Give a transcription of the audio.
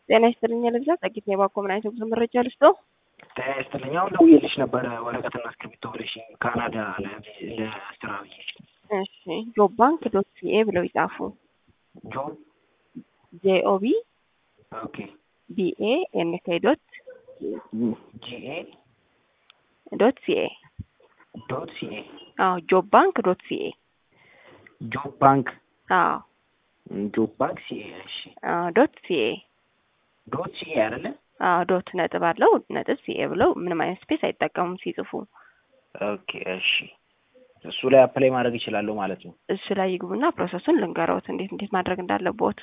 ጤና ይስጥልኝ ልብዛ ጸጊት የባኮ ምን አይነት ጉዞ መረጃ ልስጦ? ጤና ይስጥልኝ። አሁን ደውዬልሽ ነበረ ወረቀትና እስክሪብቶ ብለሽ ካናዳ ለስራ ብዬሽ። እሺ ጆብ ባንክ ዶት ሲኤ ብለው ይጻፉ። ጆብ ጄኦቢ ኦኬ ቢኤ ኤንኬ ዶት ጂኤ ዶት ሲኤ ዶት ሲኤ አዎ ጆብ ባንክ ዶት ሲኤ ጆብ ባንክ አዎ ጆብ ባንክ ሲኤ እሺ አዎ ዶት ሲኤ ዶት ሲኤ አይደለ? አዎ ዶት ነጥብ አለው ነጥብ ሲኤ ብለው ምንም አይነት ስፔስ አይጠቀሙም ሲጽፉ። ኦኬ እሺ እሱ ላይ አፕላይ ማድረግ ይችላለሁ ማለት ነው። እሱ ላይ ይግቡና ፕሮሰሱን ልንገረውት እንዴት እንዴት ማድረግ እንዳለቦት።